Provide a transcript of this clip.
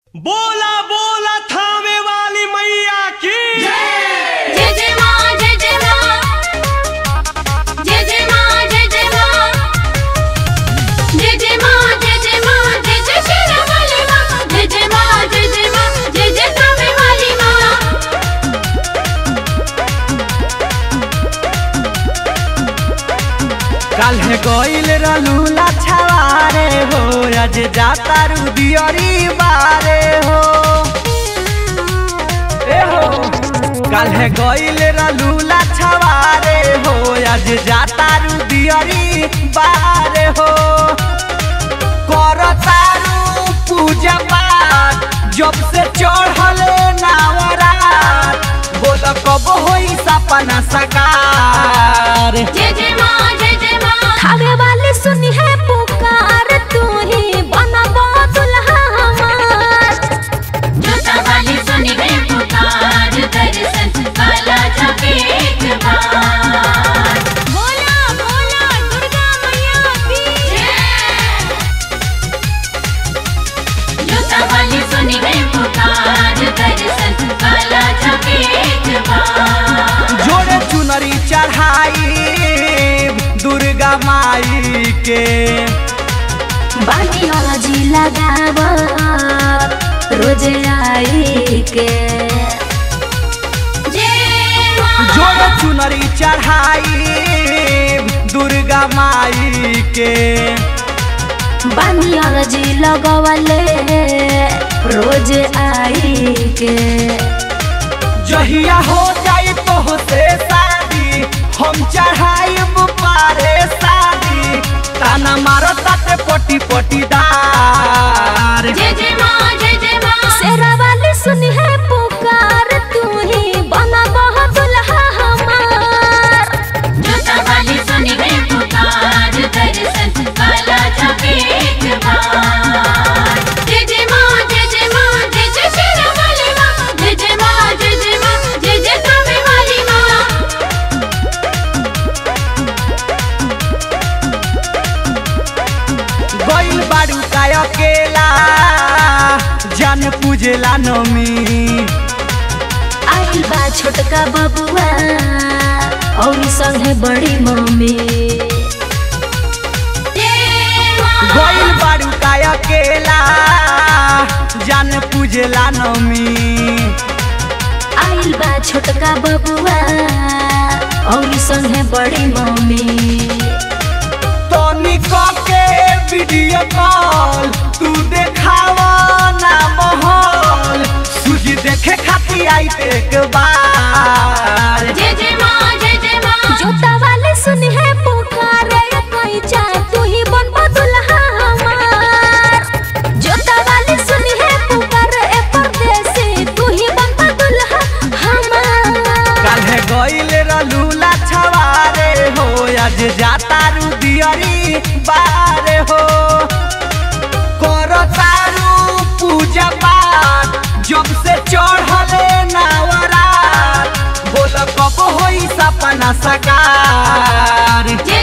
बोला बोला थामे वाली मैया की जय जय माँ जय जय माँ जय जय माँ जय जय माँ जय जय माँ जय जय माँ जय जय शेरा वाली माँ जय जय माँ जय जय माँ जय जय थामे वाली माँ काल्हे गइल रहलू लाछावारे हो आज जाता रुदियरी बारे हो ए हो काल्हे गइल रहलू लाछावारे हो आज जाता रुदियरी बारे हो करतारू पूजा पाठ जब से चढ़ल नावरात बोल कब होई सपना सकार जय जय माँ जय जय माँ थामे वाली सुनी है पुकार तू ही बनबो दुल्हा हमार जोता वाली सुनी है पुकार दर्शन काला जाके एक बार बोला बोला दुर्गा मैया की जय जोता वाली सुनी है पुकार दर्शन काला जाके एक बार जोड़े चुनरी चढ़ाई दुर्गा माई के बानी हजी लगाव रोज आई के जोड़े चुनरी चढ़ाई दुर्गा माई के बानी हजी लगवले रोज आई के जहिया हो जाई तो से शादी हम चढ़ाई पारे शादी ताना मारो ताते पटी पटीदार जय जय माँ जय जय माँ शेरा वाली सुनी है पुकार तू ही बना बहुत दुल्हा हमार जोता वाली सुनी है पुकार दर्शन काला जाके एक बार जय जय माँ जय जय माँ जय जय शेरा वाली माँ जय जय माँ जय जय माँ जय जय थामे वाली माँ गइल बाड़ू का अकेला जान पूजेला नमी आइल बा छोटका बबुआ और संगे बड़ी मम्मी गइल बाड़ू का अकेला जान पूजेला नमी आइल बा छोटका बबुआ और संगे बड़ी मम्मी तनी के वीडियो कॉल तू देखावा ना महल सूजी देखे खाती आई एक बार जय जय माँ जय जय माँ जोता वाले सुनी है पुकारे कोई चाहे तू ही बन दुल्हा हमार जोता वाले सुनी है पुकारे ए परदेसी तू ही बन दुल्हा हमार काल्हे गइल रहलू लाछवारे हो आज जाता रुदियरी बारे हो करतारू पूजा पाठ जब से चढ़ले नावरात बोल कब होई सपना सकार जय